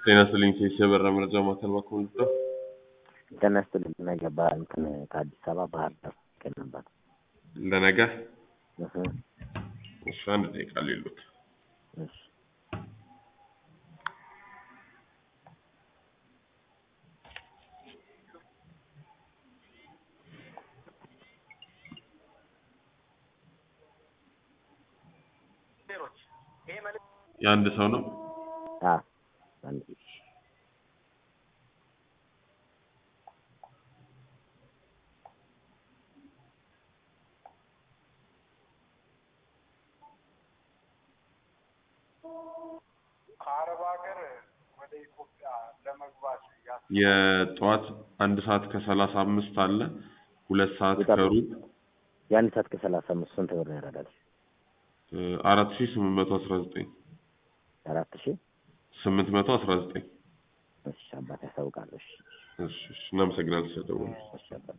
ጤና ይስጥልኝ ሴስ የበራ መረጃ ማዕከል ባክዎ ልርዳው? ጤና ይስጥልኝ ነገ በ- እንትን ከአዲስ አበባ ባህር ዳር ቀን ነበር። ለነገ እህ እሺ፣ አንድ ደቂቃ ሌሉት እሺ የአንድ ሰው ነው። አ አንድ ከአረብ ሀገር ወደ ኢትዮጵያ ለመግባት ያ- የጠዋት አንድ ሰዓት ከሰላሳ አምስት አለ ሁለት ሰዓት ይጠብቅ። ከሩብ የአንድ ሰዓት ከሰላሳ አምስት ስንት ብር ያደርጋል? አራት ሺ ስምንት መቶ አስራ ዘጠኝ አራት ሺህ ስምንት መቶ አስራ ዘጠኝ እሺ አባት ያስታውቃለሁ። እሺ እሺ እሺ፣ እናመሰግናለን ስለደወሉ። እሺ አባት